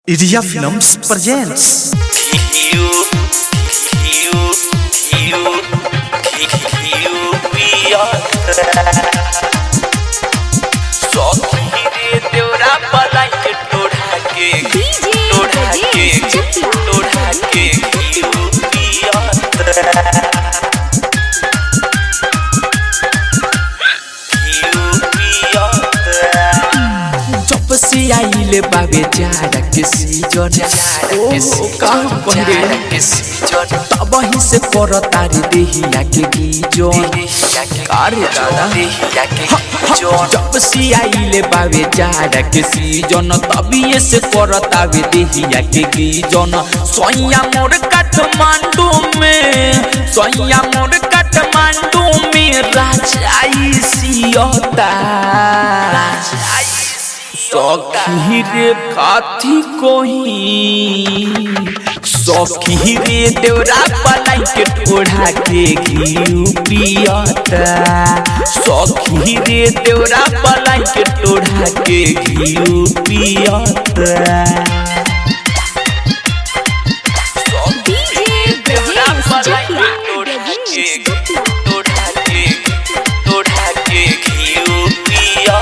Iria Films presents you, you, you, you, we are सौखी रे देवरा पलाई के टोढ़ा के DJ टोढ़ा के Rajesh Chakla. टोढ़ा के you, we are you, we are जब से आइले बाबे जाड़ा के सीजन ओ का पहरे तब ही से कर तारी देहिया के गीजन अरे दादा जब से आइले बाबे जाड़ा के सीजन तभी से कर तावे देहिया के गीजन सोया मोर काठमांडू में सोया मोर काठमांडू में राजाई सियता सखी रे काथी कोही सखी रे देवरा पलाई के ठोड़ा के घी पियता सखी रे देवरा पलाई के ठोड़ा के घी पियता DJ देवरा Rajesh पलाई Chakla. के टोढ़ा के Rajesh Chakla. टोढ़ा के टोढ़ा के घी पिया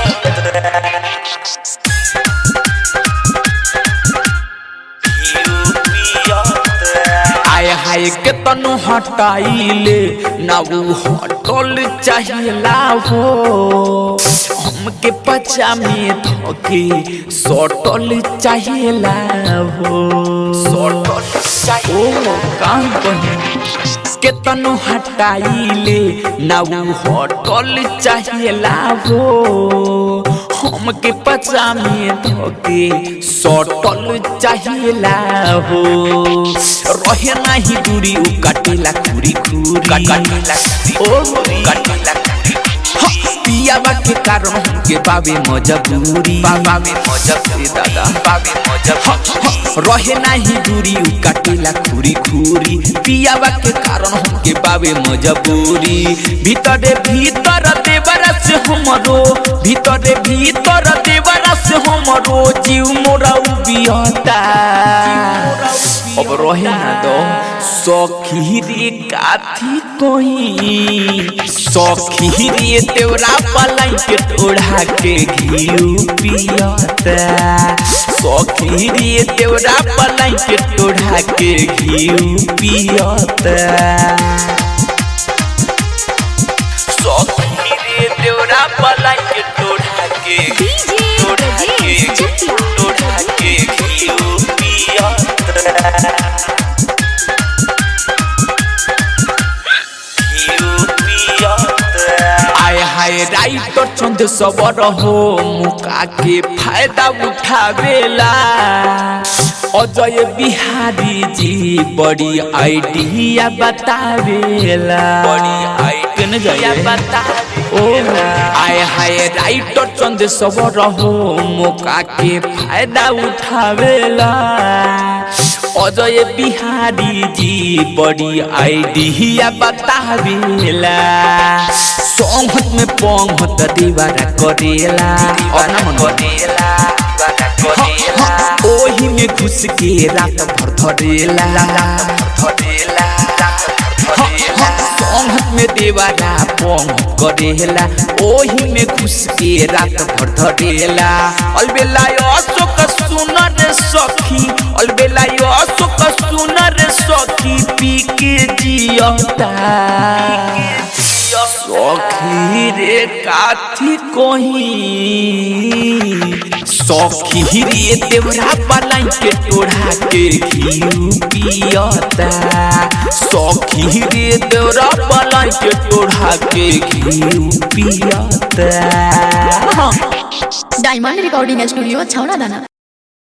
आय हाय के तनु हटाइले ना वो हटल चाहिला हो हमके पचा में धोके सटल चाहिला हो सटल ओ काम बनी के तनु हटाइले ना वो हटल चाहिला हो हमके पचा में धोके सटल चाहिला हो रहे नाही दूरी उ काटेला खुरी खुरी काटेला ओ काटेला पियावा के कारण हमके बाबे मजबूरी बाबे मजबूरी दादा बाबे मजबूरी रहे नाही दूरी उ काटेला खुरी खुरी पियावा के कारण हमके बाबे मजबूरी भीतरे भीतर देवरा से हमरो भीतरे भीतर देवरा से हमरो जीव मोरा उबियता अब रहे ना दो सखी रे काथी कोई सखी रे तेवरा पलाई के टोढ़ा के घी पियता सखी रे तेवरा पलाई के टोढ़ा के घी पियता सौखी रे देवरा पलाई के टोढ़ा के DJ टोढ़ा के Rajesh Chakla. टोढ़ा के घी पिया घी पिया आय हाय राइटर चंद सबर हो मुका के फायदा उठावेला अजय बिहारी जी बड़ी आइडिया बतावेला बड़ी आइडिया बता ओ आय हाय राइटर चंद सबर हो मुका के फायदा उठावेला अजय बिहारी जी बड़ी आइडिया बतावेला सोहत में पोंगत दीवारा करेला और ना मन करेला करेला ओही में घुस के रात भर धरेला धरेला धरेला सोहत में देवारा पोंग करेला ओही में घुस के रात भर धरेला अलबेला अशोक सुनर सखी अलबेला अशोक सुनर सखी पी के जियता सखी रे काथी कोही सखी रे देवरा पलाई के टोढ़ा के घी पियता सखी रे देवरा पलाई के टोढ़ा के घी पियता डायमंड रिकॉर्डिंग स्टूडियो छौड़ा दाना